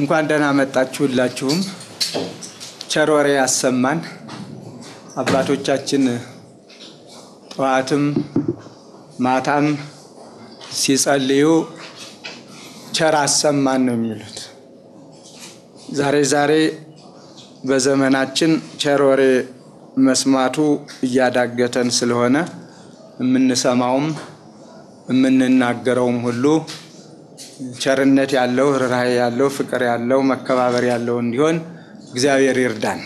እንኳን ደህና መጣችሁ ሁላችሁም። ቸር ወሬ ያሰማን። አባቶቻችን ጠዋትም ማታም ሲጸልዩ ቸር አሰማን ነው የሚሉት። ዛሬ ዛሬ በዘመናችን ቸር ወሬ መስማቱ እያዳገተን ስለሆነ የምንሰማውም የምንናገረውም ሁሉ ቸርነት ያለው ርኅራኄ ያለው ፍቅር ያለው መከባበር ያለው እንዲሆን እግዚአብሔር ይርዳን።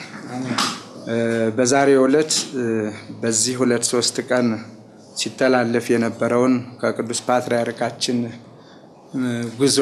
በዛሬው ዕለት በዚህ ሁለት ሶስት ቀን ሲተላለፍ የነበረውን ከቅዱስ ፓትርያርካችን ጉዞ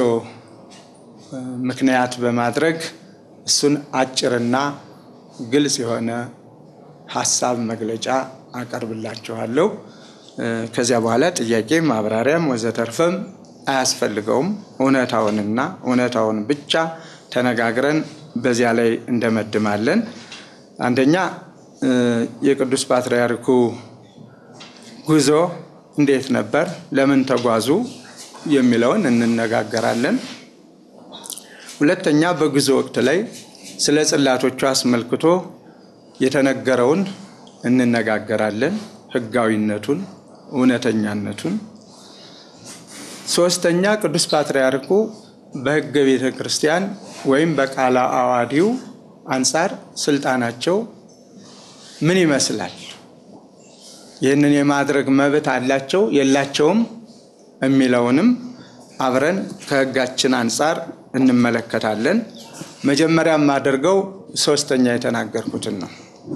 ምክንያት በማድረግ እሱን አጭርና ግልጽ የሆነ ሀሳብ መግለጫ አቀርብላችኋለሁ። ከዚያ በኋላ ጥያቄ ማብራሪያም ወዘተርፈም አያስፈልገውም። እውነታውንና እውነታውን ብቻ ተነጋግረን በዚያ ላይ እንደመድማለን። አንደኛ የቅዱስ ፓትርያርኩ ጉዞ እንዴት ነበር፣ ለምን ተጓዙ የሚለውን እንነጋገራለን። ሁለተኛ በጉዞ ወቅት ላይ ስለ ጽላቶቹ አስመልክቶ የተነገረውን እንነጋገራለን፣ ሕጋዊነቱን፣ እውነተኛነቱን። ሶስተኛ ቅዱስ ፓትርያርኩ በሕገ ቤተ ክርስቲያን ወይም በቃለ ዓዋዲው አንጻር ስልጣናቸው ምን ይመስላል? ይህንን የማድረግ መብት አላቸው የላቸውም? የሚለውንም አብረን ከሕጋችን አንጻር እንመለከታለን። መጀመሪያ የማደርገው ሶስተኛ የተናገርኩትን ነው።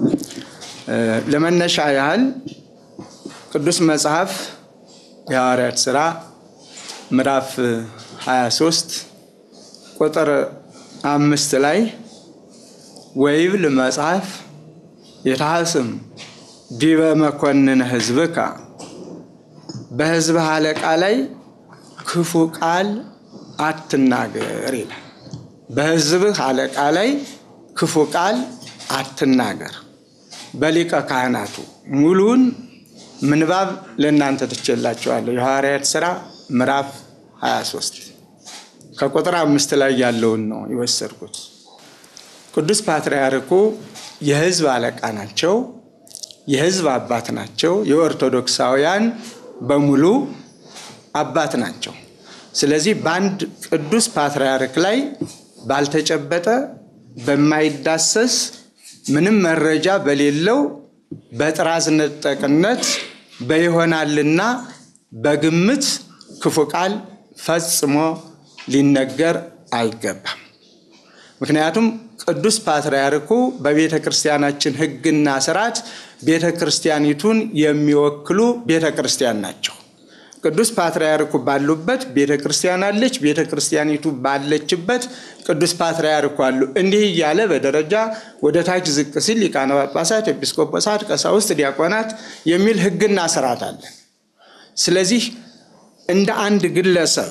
ለመነሻ ያህል ቅዱስ መጽሐፍ የሐዋርያት ሥራ ምዕራፍ 23 ቁጥር አምስት ላይ ወይብል መጽሐፍ የታህስም ዲበ መኮንን ሕዝብከ በሕዝብህ አለቃ ላይ ክፉ ቃል አትናገር ይላል። በሕዝብህ አለቃ ላይ ክፉ ቃል አትናገር። በሊቀ ካህናቱ ሙሉን ምንባብ ለእናንተ ትቼላችኋለሁ። የሐዋርያት ሥራ ምዕራፍ 23 ከቁጥር አምስት ላይ ያለውን ነው የወሰድኩት። ቅዱስ ፓትርያርኩ የሕዝብ አለቃ ናቸው። የሕዝብ አባት ናቸው። የኦርቶዶክሳውያን በሙሉ አባት ናቸው። ስለዚህ በአንድ ቅዱስ ፓትርያርክ ላይ ባልተጨበጠ በማይዳሰስ ምንም መረጃ በሌለው በጥራዝ ነጠቅነት በይሆናልና በግምት ክፉ ቃል ፈጽሞ ሊነገር አይገባም። ምክንያቱም ቅዱስ ፓትርያርኩ በቤተ ክርስቲያናችን ሕግና ስርዓት ቤተ ክርስቲያኒቱን የሚወክሉ ቤተ ክርስቲያን ናቸው። ቅዱስ ፓትርያርኩ ባሉበት ቤተ ክርስቲያን አለች። ቤተ ክርስቲያኒቱ ባለችበት ቅዱስ ፓትርያርኩ አሉ። እንዲህ እያለ በደረጃ ወደ ታች ዝቅ ሲል ሊቃነ ጳጳሳት፣ ኤጲስቆጶሳት፣ ቀሳውስት፣ ዲያቆናት የሚል ሕግና ስርዓት አለ። ስለዚህ እንደ አንድ ግለሰብ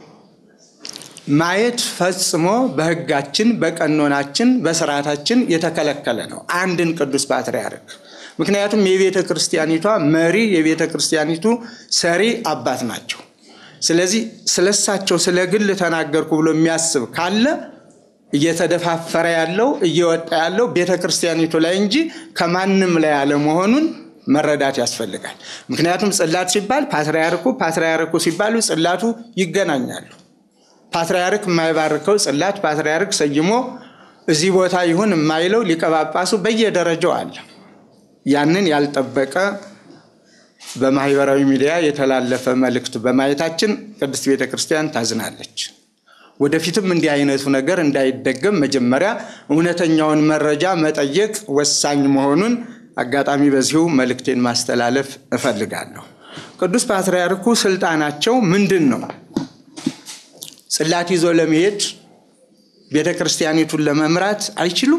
ማየት ፈጽሞ በሕጋችን በቀኖናችን በስርዓታችን የተከለከለ ነው አንድን ቅዱስ ፓትርያርክ ምክንያቱም የቤተ ክርስቲያኒቷ መሪ የቤተ ክርስቲያኒቱ ሰሪ አባት ናቸው። ስለዚህ ስለሳቸው ስለ ግል ተናገርኩ ብሎ የሚያስብ ካለ እየተደፋፈረ ያለው እየወጣ ያለው ቤተ ክርስቲያኒቱ ላይ እንጂ ከማንም ላይ አለመሆኑን መረዳት ያስፈልጋል። ምክንያቱም ጽላት ሲባል ፓትርያርኩ ፓትርያርኩ ሲባሉ ጽላቱ ይገናኛሉ። ፓትርያርክ የማይባርከው ጽላት ፓትርያርክ ሰይሞ እዚህ ቦታ ይሁን የማይለው ሊቀ ጳጳሱ በየደረጃው አለ። ያንን ያልጠበቀ በማህበራዊ ሚዲያ የተላለፈ መልእክት በማየታችን ቅድስት ቤተ ክርስቲያን ታዝናለች። ወደፊትም እንዲህ አይነቱ ነገር እንዳይደገም መጀመሪያ እውነተኛውን መረጃ መጠየቅ ወሳኝ መሆኑን አጋጣሚ በዚሁ መልእክቴን ማስተላለፍ እፈልጋለሁ። ቅዱስ ፓትርያርኩ ስልጣናቸው ምንድን ነው? ጽላት ይዞ ለመሄድ ቤተ ክርስቲያኒቱን ለመምራት አይችሉም?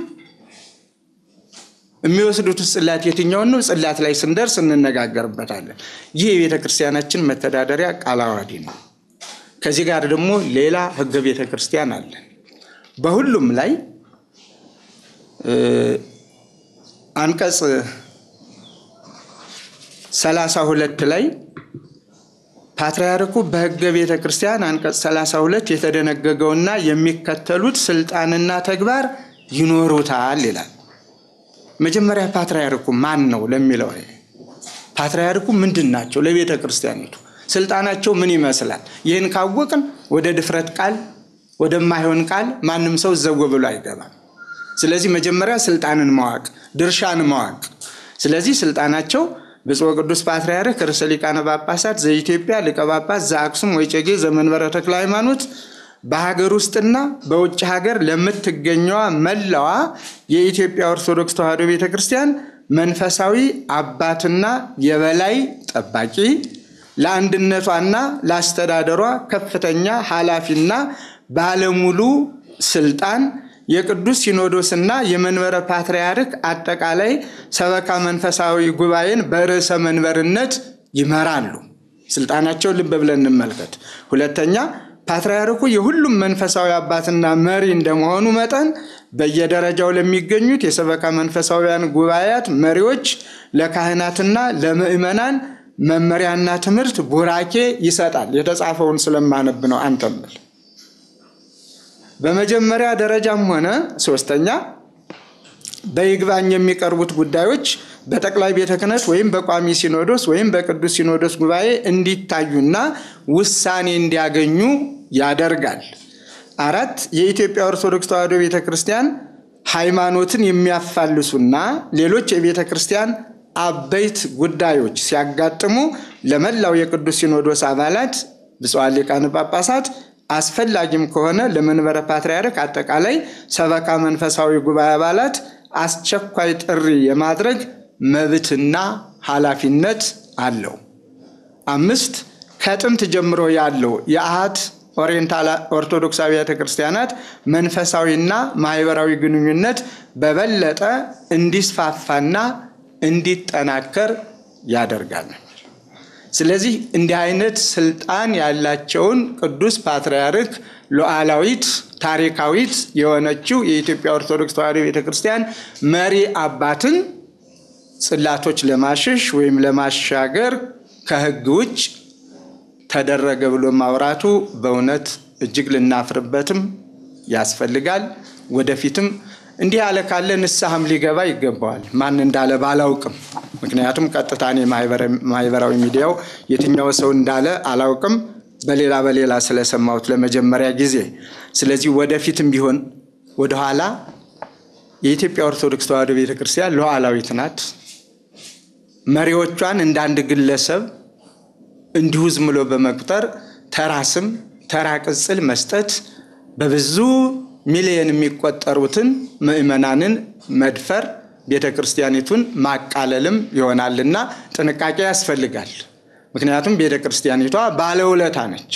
የሚወስዱት ጽላት የትኛውን ነው? ጽላት ላይ ስንደርስ እንነጋገርበታለን። ይህ የቤተ ክርስቲያናችን መተዳደሪያ ቃለ ዓዋዲ ነው። ከዚህ ጋር ደግሞ ሌላ ሕገ ቤተ ክርስቲያን አለ። በሁሉም ላይ አንቀጽ ሰላሳ ሁለት ላይ ፓትርያርኩ በሕገ ቤተ ክርስቲያን አንቀጽ 32 የተደነገገውና የሚከተሉት ስልጣንና ተግባር ይኖሩታል ይላል። መጀመሪያ ፓትርያርኩ ማን ነው ለሚለው ፓትርያርኩ ምንድን ናቸው ለቤተ ክርስቲያኒቱ ስልጣናቸው ምን ይመስላል? ይህን ካወቅን ወደ ድፍረት ቃል ወደማይሆን ቃል ማንም ሰው ዘው ብሎ አይገባም። ስለዚህ መጀመሪያ ስልጣንን ማወቅ፣ ድርሻን ማወቅ። ስለዚህ ስልጣናቸው ብፁዕ ቅዱስ ፓትርያርክ ርዕሰ ሊቃነ ጳጳሳት ዘኢትዮጵያ ሊቀ ጳጳስ ዘአክሱም ወዕጨጌ ዘመንበረ ተክለ ሃይማኖት በሀገር ውስጥና በውጭ ሀገር ለምትገኘዋ መላዋ የኢትዮጵያ ኦርቶዶክስ ተዋሕዶ ቤተ ክርስቲያን መንፈሳዊ አባትና የበላይ ጠባቂ ለአንድነቷና ለአስተዳደሯ ከፍተኛ ኃላፊና ባለሙሉ ስልጣን የቅዱስ ሲኖዶስና የመንበረ ፓትርያርክ አጠቃላይ ሰበካ መንፈሳዊ ጉባኤን በርዕሰ መንበርነት ይመራሉ። ስልጣናቸው ልብ ብለን እንመልከት። ሁለተኛ ፓትርያርኩ የሁሉም መንፈሳዊ አባትና መሪ እንደመሆኑ መጠን በየደረጃው ለሚገኙት የሰበካ መንፈሳዊያን ጉባኤያት መሪዎች ለካህናትና ለምዕመናን መመሪያና ትምህርት ቡራኬ ይሰጣል። የተጻፈውን ስለማነብ ነው አንተምል በመጀመሪያ ደረጃም ሆነ ሶስተኛ በይግባኝ የሚቀርቡት ጉዳዮች በጠቅላይ ቤተ ክህነት ወይም በቋሚ ሲኖዶስ ወይም በቅዱስ ሲኖዶስ ጉባኤ እንዲታዩና ውሳኔ እንዲያገኙ ያደርጋል። አራት የኢትዮጵያ ኦርቶዶክስ ተዋሕዶ ቤተ ክርስቲያን ሃይማኖትን የሚያፋልሱና ሌሎች የቤተ ክርስቲያን አበይት ጉዳዮች ሲያጋጥሙ ለመላው የቅዱስ ሲኖዶስ አባላት ብፁዓን ሊቃነ ጳጳሳት አስፈላጊም ከሆነ ለመንበረ ፓትርያርክ አጠቃላይ ሰበካ መንፈሳዊ ጉባኤ አባላት አስቸኳይ ጥሪ የማድረግ መብትና ኃላፊነት አለው። አምስት ከጥንት ጀምሮ ያለው የአሃት ኦሪየንታል ኦርቶዶክስ አብያተ ክርስቲያናት መንፈሳዊና ማህበራዊ ግንኙነት በበለጠ እንዲስፋፋና እንዲጠናከር ያደርጋል። ስለዚህ እንዲህ አይነት ስልጣን ያላቸውን ቅዱስ ፓትርያርክ ሉዓላዊት ታሪካዊት የሆነችው የኢትዮጵያ ኦርቶዶክስ ተዋሕዶ ቤተ ክርስቲያን መሪ አባትን ጽላቶች ለማሸሽ ወይም ለማሻገር ከሕግ ውጭ ተደረገ ብሎ ማውራቱ በእውነት እጅግ ልናፍርበትም ያስፈልጋል። ወደፊትም እንዲህ ያለ ካለ ንስሐም ሊገባ ይገባዋል። ማን እንዳለ ባላውቅም፣ ምክንያቱም ቀጥታ እኔ ማህበራዊ ሚዲያው የትኛው ሰው እንዳለ አላውቅም፣ በሌላ በሌላ ስለሰማሁት ለመጀመሪያ ጊዜ። ስለዚህ ወደፊትም ቢሆን ወደኋላ የኢትዮጵያ ኦርቶዶክስ ተዋሕዶ ቤተክርስቲያን ሉዓላዊት ናት። መሪዎቿን እንደ አንድ ግለሰብ እንዲሁ ዝም ብሎ በመቁጠር ተራ ስም ተራ ቅጽል መስጠት በብዙ ሚሊየን የሚቆጠሩትን ምዕመናንን መድፈር ቤተ ክርስቲያኒቱን ማቃለልም ይሆናልና ጥንቃቄ ያስፈልጋል። ምክንያቱም ቤተ ክርስቲያኒቷ ባለውለታ ነች።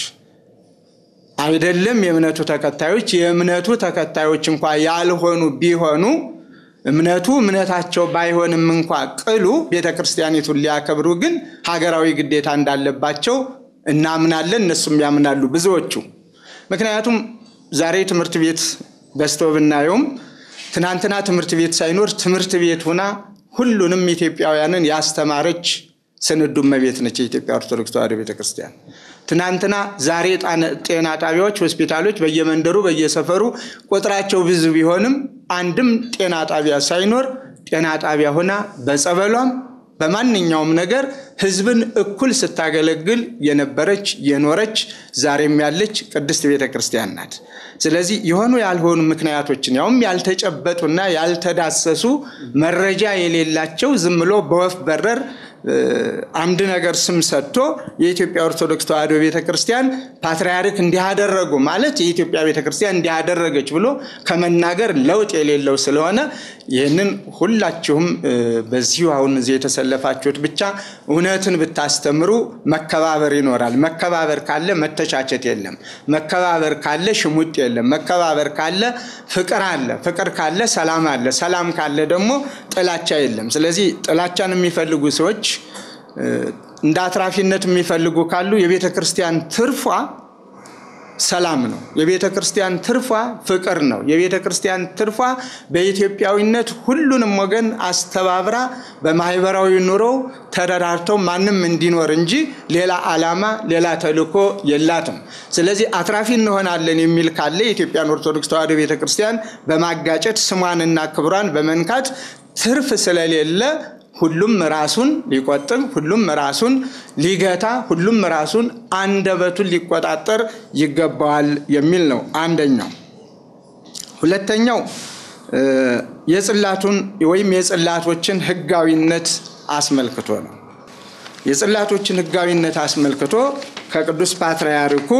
አይደለም የእምነቱ ተከታዮች የእምነቱ ተከታዮች እንኳ ያልሆኑ ቢሆኑ እምነቱ እምነታቸው ባይሆንም እንኳ ቅሉ ቤተ ክርስቲያኒቱን ሊያከብሩ ግን ሀገራዊ ግዴታ እንዳለባቸው እናምናለን። እነሱም ያምናሉ ብዙዎቹ። ምክንያቱም ዛሬ ትምህርት ቤት በዝተው ብናየውም ትናንትና ትምህርት ቤት ሳይኖር ትምህርት ቤት ሆና ሁሉንም ኢትዮጵያውያንን ያስተማረች ስንዱ እመቤት ነች የኢትዮጵያ ኦርቶዶክስ ተዋሕዶ ቤተክርስቲያን። ትናንትና ዛሬ ጤና ጣቢያዎች፣ ሆስፒታሎች በየመንደሩ በየሰፈሩ ቁጥራቸው ብዙ ቢሆንም አንድም ጤና ጣቢያ ሳይኖር ጤና ጣቢያ ሆና በጸበሏም በማንኛውም ነገር ሕዝብን እኩል ስታገለግል የነበረች የኖረች ዛሬም ያለች ቅድስት ቤተ ክርስቲያን ናት። ስለዚህ የሆኑ ያልሆኑ ምክንያቶችን ያውም ያልተጨበጡና ያልተዳሰሱ መረጃ የሌላቸው ዝም ብሎ በወፍ በረር አንድ ነገር ስም ሰጥቶ የኢትዮጵያ ኦርቶዶክስ ተዋሕዶ ቤተ ክርስቲያን ፓትርያርክ እንዲያደረጉ ማለት የኢትዮጵያ ቤተ ክርስቲያን እንዲያደረገች ብሎ ከመናገር ለውጥ የሌለው ስለሆነ ይህንን ሁላችሁም በዚሁ አሁን እዚህ የተሰለፋችሁት ብቻ እውነትን ብታስተምሩ መከባበር ይኖራል። መከባበር ካለ መተቻቸት የለም። መከባበር ካለ ሽሙጥ የለም። መከባበር ካለ ፍቅር አለ። ፍቅር ካለ ሰላም አለ። ሰላም ካለ ደግሞ ጥላቻ የለም። ስለዚህ ጥላቻን የሚፈልጉ ሰዎች እንደ አትራፊነት የሚፈልጉ ካሉ የቤተ ክርስቲያን ትርፏ ሰላም ነው። የቤተ ክርስቲያን ትርፏ ፍቅር ነው። የቤተ ክርስቲያን ትርፏ በኢትዮጵያዊነት ሁሉንም ወገን አስተባብራ በማህበራዊ ኑሮ ተረዳርተው ማንም እንዲኖር እንጂ ሌላ ዓላማ፣ ሌላ ተልእኮ የላትም። ስለዚህ አትራፊ እንሆናለን የሚል ካለ የኢትዮጵያን ኦርቶዶክስ ተዋሕዶ ቤተ ክርስቲያን በማጋጨት ስሟንና ክብሯን በመንካት ትርፍ ስለሌለ ሁሉም ራሱን ሊቆጥብ፣ ሁሉም ራሱን ሊገታ፣ ሁሉም ራሱን አንደበቱን ሊቆጣጠር ይገባዋል የሚል ነው አንደኛው። ሁለተኛው የጽላቱን ወይም የጽላቶችን ሕጋዊነት አስመልክቶ ነው። የጽላቶችን ሕጋዊነት አስመልክቶ ከቅዱስ ፓትርያርኩ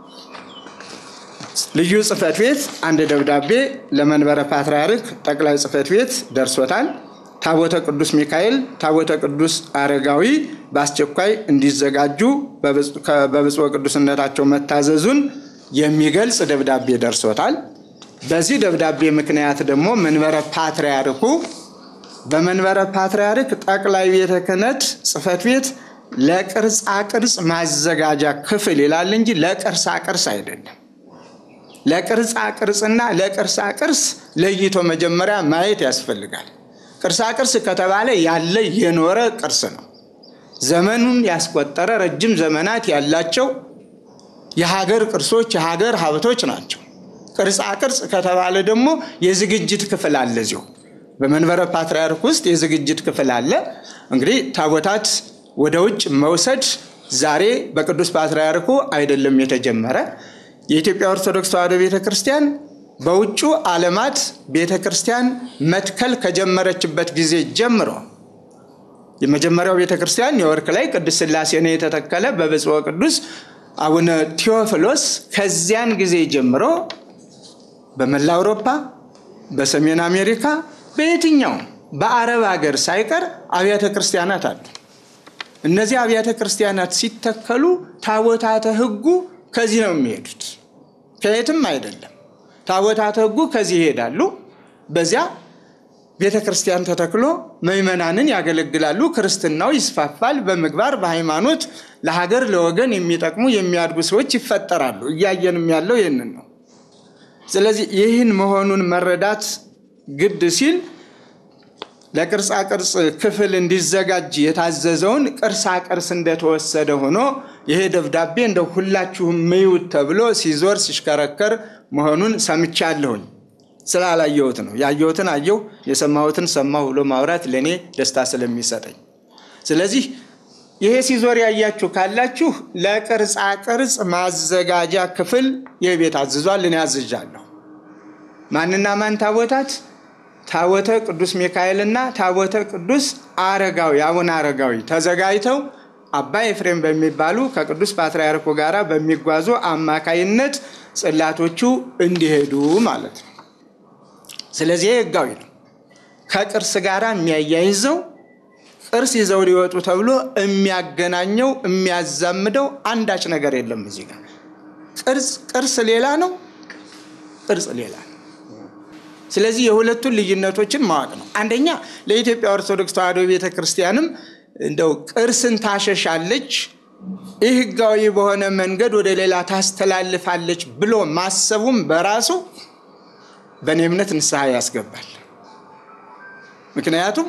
ልዩ ጽሕፈት ቤት አንድ ደብዳቤ ለመንበረ ፓትርያርክ ጠቅላይ ጽሕፈት ቤት ደርሶታል። ታቦተ ቅዱስ ሚካኤል፣ ታቦተ ቅዱስ አረጋዊ በአስቸኳይ እንዲዘጋጁ በብፁዕ ቅዱስነታቸው መታዘዙን የሚገልጽ ደብዳቤ ደርሶታል። በዚህ ደብዳቤ ምክንያት ደግሞ መንበረ ፓትርያርኩ በመንበረ ፓትርያርክ ጠቅላይ ቤተ ክህነት ጽሕፈት ቤት ለቅርጻ ቅርጽ ማዘጋጃ ክፍል ይላል እንጂ ለቅርሳ ቅርስ አይደለም። ለቅርጻ ቅርጽና ለቅርሳ ቅርስ ለይቶ መጀመሪያ ማየት ያስፈልጋል። ቅርሳ ቅርስ ከተባለ ያለ የኖረ ቅርስ ነው። ዘመኑን ያስቆጠረ ረጅም ዘመናት ያላቸው የሀገር ቅርሶች የሀገር ሀብቶች ናቸው። ቅርጻ ቅርጽ ከተባለ ደግሞ የዝግጅት ክፍል አለ። እዚሁ በመንበረ ፓትርያርክ ውስጥ የዝግጅት ክፍል አለ። እንግዲህ ታቦታት ወደ ውጭ መውሰድ ዛሬ በቅዱስ ፓትርያርኩ አይደለም የተጀመረ። የኢትዮጵያ ኦርቶዶክስ ተዋሕዶ ቤተ ክርስቲያን በውጩ ዓለማት ቤተ ክርስቲያን መትከል ከጀመረችበት ጊዜ ጀምሮ የመጀመሪያው ቤተ ክርስቲያን ኒውዮርክ ላይ ቅዱስ ሥላሴ ነው የተተከለ በብፁዕ ቅዱስ አቡነ ቴዎፍሎስ። ከዚያን ጊዜ ጀምሮ በመላ አውሮፓ፣ በሰሜን አሜሪካ፣ በየትኛው በአረብ ሀገር ሳይቀር አብያተ ክርስቲያናት አሉ። እነዚህ አብያተ ክርስቲያናት ሲተከሉ ታቦታተ ሕጉ ከዚህ ነው የሚሄዱት፣ ከየትም አይደለም። ታቦታተ ሕጉ ከዚህ ይሄዳሉ። በዚያ ቤተ ክርስቲያን ተተክሎ ምዕመናንን ያገለግላሉ። ክርስትናው ይስፋፋል። በምግባር በሃይማኖት ለሀገር ለወገን የሚጠቅሙ የሚያድጉ ሰዎች ይፈጠራሉ። እያየንም ያለው ይህንን ነው። ስለዚህ ይህን መሆኑን መረዳት ግድ ሲል ለቅርጻ ቅርጽ ክፍል እንዲዘጋጅ የታዘዘውን ቅርሳ ቅርስ እንደተወሰደ ሆኖ ይሄ ደብዳቤ እንደ ሁላችሁም ምዩት ተብሎ ሲዞር ሲሽከረከር መሆኑን ሰምቻለሁኝ። ስላላየሁት ነው። ያየሁትን አየሁ፣ የሰማሁትን ሰማሁ ብሎ ማውራት ለእኔ ደስታ ስለሚሰጠኝ፣ ስለዚህ ይሄ ሲዞር ያያችሁ ካላችሁ ለቅርጻ ቅርጽ ማዘጋጃ ክፍል ይህ ቤት አዝዟል። እኔ አዝዣለሁ። ማንና ማን ታቦታት? ታቦተ ቅዱስ ሚካኤልና ታቦተ ቅዱስ አረጋዊ አቡነ አረጋዊ ተዘጋጅተው አባ ኤፍሬም በሚባሉ ከቅዱስ ፓትርያርኩ ጋር በሚጓዙ አማካይነት ጽላቶቹ እንዲሄዱ ማለት ነው። ስለዚህ ህጋዊ ነው። ከቅርስ ጋር የሚያያይዘው ቅርስ ይዘው ሊወጡ ተብሎ የሚያገናኘው የሚያዛምደው አንዳች ነገር የለም። እዚህ ጋር ቅርጽ ቅርስ ሌላ ነው፣ ቅርጽ ሌላ ነው። ስለዚህ የሁለቱን ልዩነቶችን ማወቅ ነው። አንደኛ ለኢትዮጵያ ኦርቶዶክስ ተዋሕዶ ቤተ ክርስቲያንም እንደው ቅርስን ታሸሻለች፣ ይህ ህጋዊ በሆነ መንገድ ወደ ሌላ ታስተላልፋለች ብሎ ማሰቡም በራሱ በእኔ እምነት ንስሐ ያስገባል። ምክንያቱም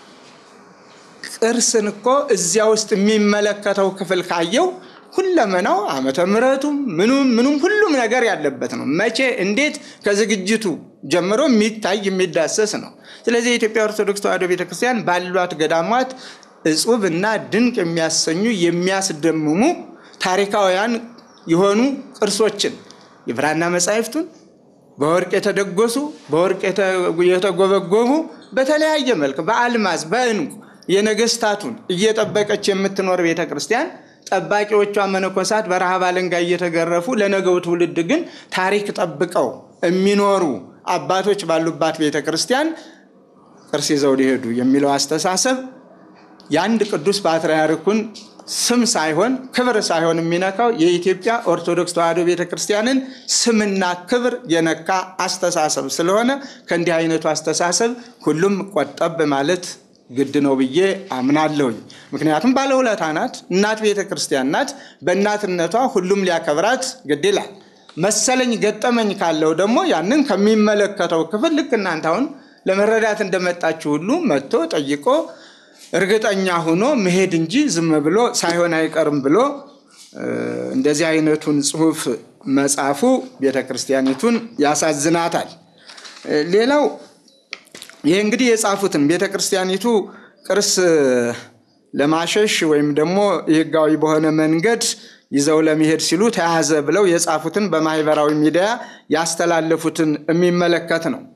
ቅርስን እኮ እዚያ ውስጥ የሚመለከተው ክፍል ካየው ሁለመናው ዓመተ ምሕረቱም ምኑም ምኑም ሁሉም ነገር ያለበት ነው። መቼ እንዴት ከዝግጅቱ ጀምሮ የሚታይ የሚዳሰስ ነው። ስለዚህ የኢትዮጵያ ኦርቶዶክስ ተዋሕዶ ቤተክርስቲያን ባሏት ገዳማት እጹብ እና ድንቅ የሚያሰኙ የሚያስደምሙ ታሪካውያን የሆኑ ቅርሶችን የብራና መጻሕፍቱን በወርቅ የተደጎሱ በወርቅ የተጎበጎቡ በተለያየ መልክ በአልማዝ በዕንቁ የነገስታቱን እየጠበቀች የምትኖር ቤተ ክርስቲያን ጠባቂዎቿ መነኮሳት በረሃብ አለንጋ እየተገረፉ ለነገው ትውልድ ግን ታሪክ ጠብቀው የሚኖሩ አባቶች ባሉባት ቤተ ክርስቲያን ቅርስ ይዘው ሊሄዱ የሚለው አስተሳሰብ የአንድ ቅዱስ ፓትርያርኩን ስም ሳይሆን ክብር ሳይሆን የሚነካው የኢትዮጵያ ኦርቶዶክስ ተዋሕዶ ቤተ ክርስቲያንን ስምና ክብር የነካ አስተሳሰብ ስለሆነ ከእንዲህ አይነቱ አስተሳሰብ ሁሉም ቆጠብ ማለት ግድ ነው ብዬ አምናለሁኝ። ምክንያቱም ባለውለታ ናት፣ እናት ቤተ ክርስቲያን ናት። በእናትነቷ ሁሉም ሊያከብራት ግድ ይላል። መሰለኝ ገጠመኝ ካለው ደግሞ ያንን ከሚመለከተው ክፍል ልክ እናንተ አሁን ለመረዳት እንደመጣችሁ ሁሉ መጥቶ ጠይቆ እርግጠኛ ሆኖ መሄድ እንጂ ዝም ብሎ ሳይሆን አይቀርም ብሎ እንደዚህ አይነቱን ጽሑፍ መጻፉ ቤተ ክርስቲያኒቱን ያሳዝናታል። ሌላው ይህ እንግዲህ የጻፉትን ቤተ ክርስቲያኒቱ ቅርስ ለማሸሽ ወይም ደግሞ ህጋዊ በሆነ መንገድ ይዘው ለመሄድ ሲሉ ተያዘ ብለው የጻፉትን በማህበራዊ ሚዲያ ያስተላለፉትን የሚመለከት ነው።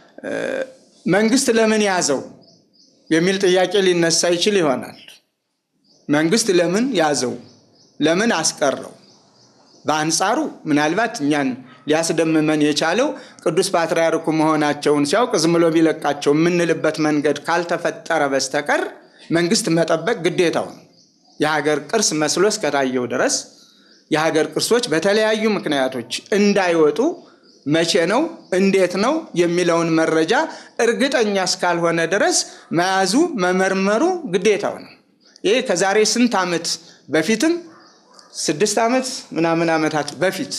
መንግስት ለምን ያዘው የሚል ጥያቄ ሊነሳ ይችል ይሆናል። መንግስት ለምን ያዘው? ለምን አስቀረው? በአንጻሩ ምናልባት እኛን ሊያስደምመን የቻለው ቅዱስ ፓትርያርኩ መሆናቸውን ሲያውቅ ዝም ብሎ ቢለቃቸው የምንልበት መንገድ ካልተፈጠረ በስተቀር መንግስት መጠበቅ ግዴታው ነው። የሀገር ቅርስ መስሎ እስከታየው ድረስ የሀገር ቅርሶች በተለያዩ ምክንያቶች እንዳይወጡ መቼ ነው እንዴት ነው የሚለውን መረጃ እርግጠኛ እስካልሆነ ድረስ መያዙ መመርመሩ ግዴታው ነው። ይህ ከዛሬ ስንት ዓመት በፊትም ስድስት ዓመት ምናምን ዓመታት በፊት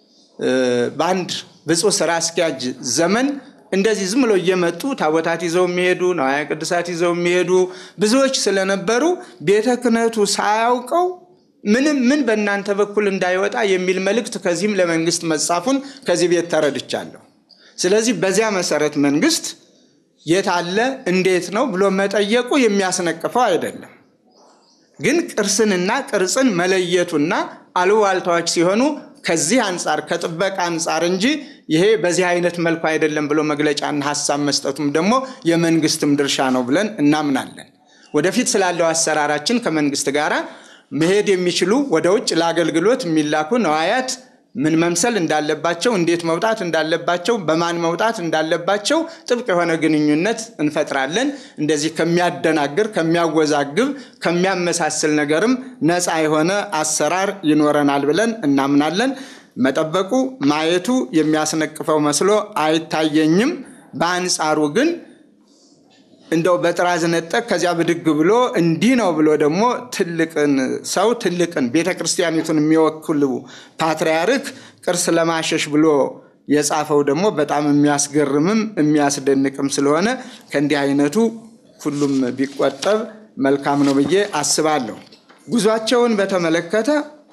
በአንድ ብፁዕ ስራ አስኪያጅ ዘመን እንደዚህ ዝም ብሎ እየመጡ ታቦታት ይዘው የሚሄዱ ነዋያ ቅዱሳት ይዘው የሚሄዱ ብዙዎች ስለነበሩ ቤተ ክህነቱ ሳያውቀው ምንም ምን በእናንተ በኩል እንዳይወጣ የሚል መልእክት ከዚህም ለመንግስት መጻፉን ከዚህ ቤት ተረድቻለሁ። ስለዚህ በዚያ መሰረት መንግስት የት አለ እንዴት ነው ብሎ መጠየቁ የሚያስነቅፈው አይደለም። ግን ቅርስንና ቅርጽን መለየቱና አሉባልታዎች ሲሆኑ ከዚህ አንጻር ከጥበቃ አንጻር እንጂ ይሄ በዚህ አይነት መልኩ አይደለም ብሎ መግለጫና ሀሳብ መስጠቱም ደግሞ የመንግስትም ድርሻ ነው ብለን እናምናለን። ወደፊት ስላለው አሰራራችን ከመንግስት ጋር መሄድ የሚችሉ ወደ ውጭ ለአገልግሎት የሚላኩ ነዋያት ምን መምሰል እንዳለባቸው፣ እንዴት መውጣት እንዳለባቸው፣ በማን መውጣት እንዳለባቸው ጥብቅ የሆነ ግንኙነት እንፈጥራለን። እንደዚህ ከሚያደናግር፣ ከሚያወዛግብ፣ ከሚያመሳስል ነገርም ነፃ የሆነ አሰራር ይኖረናል ብለን እናምናለን። መጠበቁ ማየቱ የሚያስነቅፈው መስሎ አይታየኝም። በአንጻሩ ግን እንደው በጥራዝ ነጠቅ ከዚያ ብድግ ብሎ እንዲህ ነው ብሎ ደግሞ ትልቅን ሰው ትልቅን ቤተ ክርስቲያኒቱን የሚወክሉ ፓትርያርክ ቅርስ ለማሸሽ ብሎ የጻፈው ደግሞ በጣም የሚያስገርምም የሚያስደንቅም ስለሆነ ከእንዲህ አይነቱ ሁሉም ቢቆጠብ መልካም ነው ብዬ አስባለሁ። ጉዟቸውን በተመለከተ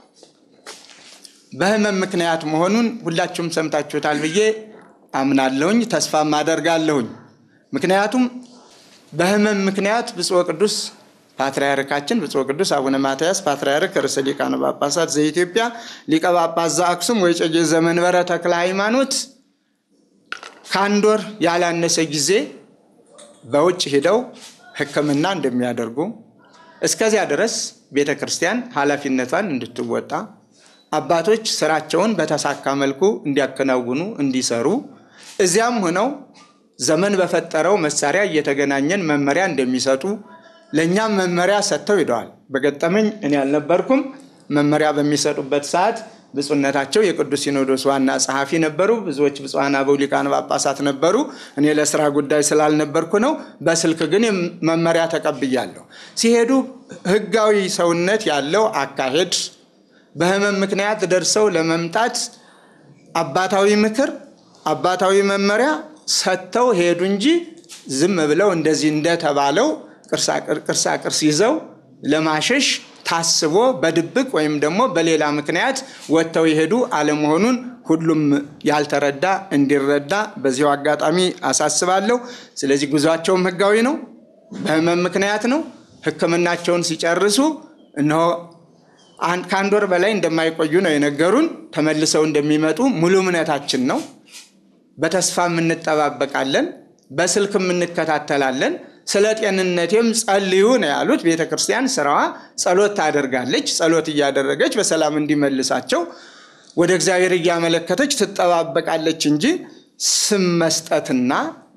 በሕመም ምክንያት መሆኑን ሁላችሁም ሰምታችሁታል ብዬ አምናለሁኝ፣ ተስፋም አደርጋለሁኝ። ምክንያቱም በሕመም ምክንያት ብፁዕ ቅዱስ ፓትርያርካችን ብፁዕ ቅዱስ አቡነ ማትያስ ፓትርያርክ ርዕሰ ሊቃነ ጳጳሳት ዘኢትዮጵያ ሊቀ ጳጳስ ዘአክሱም ወዕጨጌ ዘመንበረ ተክለ ሃይማኖት ከአንድ ወር ያላነሰ ጊዜ በውጭ ሂደው ሕክምና እንደሚያደርጉ እስከዚያ ድረስ ቤተ ክርስቲያን ኃላፊነቷን እንድትወጣ አባቶች ስራቸውን በተሳካ መልኩ እንዲያከናውኑ እንዲሰሩ እዚያም ሆነው ዘመን በፈጠረው መሳሪያ እየተገናኘን መመሪያ እንደሚሰጡ ለእኛም መመሪያ ሰጥተው ሂደዋል። በገጠመኝ እኔ አልነበርኩም። መመሪያ በሚሰጡበት ሰዓት ብፁዕነታቸው የቅዱስ ሲኖዶስ ዋና ጸሐፊ ነበሩ። ብዙዎች ብፁዓን አበው ሊቃነ ጳጳሳት ነበሩ። እኔ ለስራ ጉዳይ ስላልነበርኩ ነው። በስልክ ግን መመሪያ ተቀብያለሁ። ሲሄዱ ህጋዊ ሰውነት ያለው አካሄድ በህመም ምክንያት ደርሰው ለመምጣት አባታዊ ምክር፣ አባታዊ መመሪያ ሰጥተው ሄዱ እንጂ ዝም ብለው እንደዚህ እንደተባለው ቅርሳ ቅርስ ይዘው ለማሸሽ ታስቦ በድብቅ ወይም ደግሞ በሌላ ምክንያት ወጥተው የሄዱ አለመሆኑን ሁሉም ያልተረዳ እንዲረዳ በዚሁ አጋጣሚ አሳስባለሁ። ስለዚህ ጉዟቸውም ህጋዊ ነው፣ በህመም ምክንያት ነው። ሕክምናቸውን ሲጨርሱ እነሆ ከአንድ ወር በላይ እንደማይቆዩ ነው የነገሩን። ተመልሰው እንደሚመጡ ሙሉ እምነታችን ነው። በተስፋም እንጠባበቃለን፣ በስልክም እንከታተላለን። ስለ ጤንነቴም ጸልዩ ነው ያሉት። ቤተ ክርስቲያን ስራዋ ጸሎት ታደርጋለች። ጸሎት እያደረገች በሰላም እንዲመልሳቸው ወደ እግዚአብሔር እያመለከተች ትጠባበቃለች እንጂ ስም መስጠትና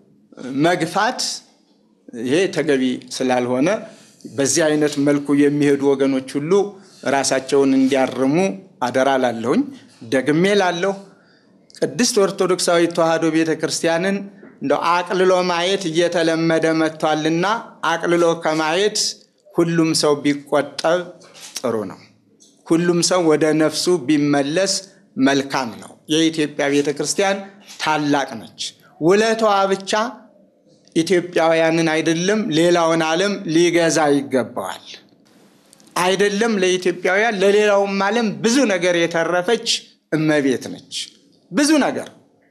መግፋት ይሄ ተገቢ ስላልሆነ በዚህ አይነት መልኩ የሚሄዱ ወገኖች ሁሉ ራሳቸውን እንዲያርሙ አደራ ላለሁኝ። ደግሜ ላለሁ ቅድስት ኦርቶዶክሳዊት ተዋሕዶ ቤተ ክርስቲያንን እንደው አቅልሎ ማየት እየተለመደ መጥቷልና አቅልሎ ከማየት ሁሉም ሰው ቢቆጠብ ጥሩ ነው። ሁሉም ሰው ወደ ነፍሱ ቢመለስ መልካም ነው። የኢትዮጵያ ቤተ ክርስቲያን ታላቅ ነች። ውለታዋ ብቻ ኢትዮጵያውያንን አይደለም ሌላውን ዓለም ሊገዛ ይገባዋል። አይደለም ለኢትዮጵያውያን ለሌላውም ዓለም ብዙ ነገር የተረፈች እመቤት ነች። ብዙ ነገር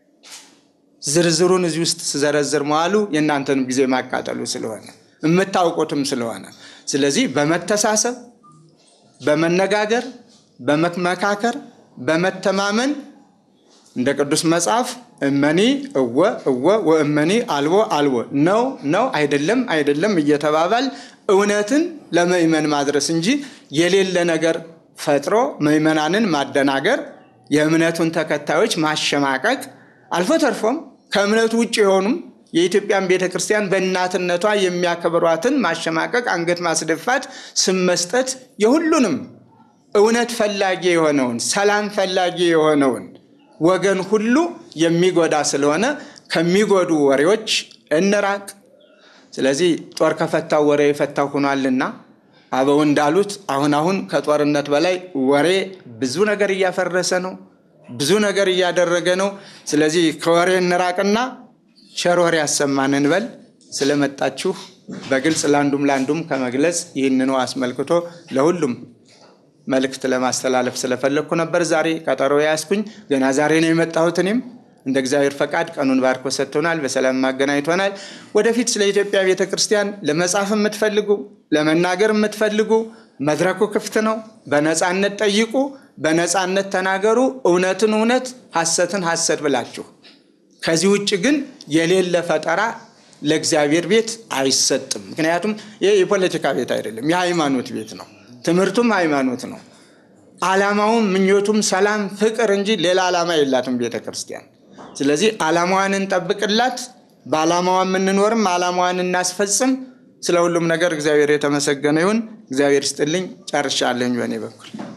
ዝርዝሩን እዚህ ውስጥ ስዘረዝር መዋሉ የእናንተንም ጊዜ ማቃጠሉ ስለሆነ የምታውቁትም ስለሆነ ስለዚህ በመተሳሰብ በመነጋገር በመመካከር በመተማመን እንደ ቅዱስ መጽሐፍ እመኒ እወ እወ ወእመኒ አልቦ አልቦ ነው ነው አይደለም አይደለም እየተባባል እውነትን ለምእመን ማድረስ እንጂ የሌለ ነገር ፈጥሮ ምእመናንን ማደናገር፣ የእምነቱን ተከታዮች ማሸማቀቅ፣ አልፎ ተርፎም ከእምነቱ ውጭ የሆኑም የኢትዮጵያን ቤተ ክርስቲያን በእናትነቷ የሚያከብሯትን ማሸማቀቅ፣ አንገት ማስደፋት፣ ስም መስጠት የሁሉንም እውነት ፈላጊ የሆነውን ሰላም ፈላጊ የሆነውን ወገን ሁሉ የሚጎዳ ስለሆነ ከሚጎዱ ወሬዎች እንራቅ። ስለዚህ ጦር ከፈታው ወሬ የፈታው ሆኗልና አበው እንዳሉት አሁን አሁን ከጦርነት በላይ ወሬ ብዙ ነገር እያፈረሰ ነው፣ ብዙ ነገር እያደረገ ነው። ስለዚህ ከወሬ እንራቅና ቸር ወሬ ያሰማን እንበል። ስለመጣችሁ በግልጽ ለአንዱም ለአንዱም ከመግለጽ ይህንኑ አስመልክቶ ለሁሉም መልእክት ለማስተላለፍ ስለፈለግኩ ነበር ዛሬ ቀጠሮ ያስኩኝ። ገና ዛሬ ነው የመጣሁት። እኔም እንደ እግዚአብሔር ፈቃድ ቀኑን ባርኮ ሰጥቶናል፣ በሰላም ማገናኝቶናል። ወደፊት ስለ ኢትዮጵያ ቤተ ክርስቲያን ለመጻፍ የምትፈልጉ ለመናገር የምትፈልጉ መድረኩ ክፍት ነው። በነፃነት ጠይቁ፣ በነፃነት ተናገሩ። እውነትን እውነት፣ ሐሰትን ሐሰት ብላችሁ ከዚህ ውጭ ግን የሌለ ፈጠራ ለእግዚአብሔር ቤት አይሰጥም። ምክንያቱም ይህ የፖለቲካ ቤት አይደለም፣ የሃይማኖት ቤት ነው። ትምህርቱም ሃይማኖት ነው። ዓላማውም ምኞቱም ሰላም፣ ፍቅር እንጂ ሌላ ዓላማ የላትም ቤተ ክርስቲያን። ስለዚህ ዓላማዋን እንጠብቅላት፣ በዓላማዋ የምንኖርም ዓላማዋን እናስፈጽም። ስለ ሁሉም ነገር እግዚአብሔር የተመሰገነ ይሁን። እግዚአብሔር ይስጥልኝ። ጨርሻለኝ በእኔ በኩል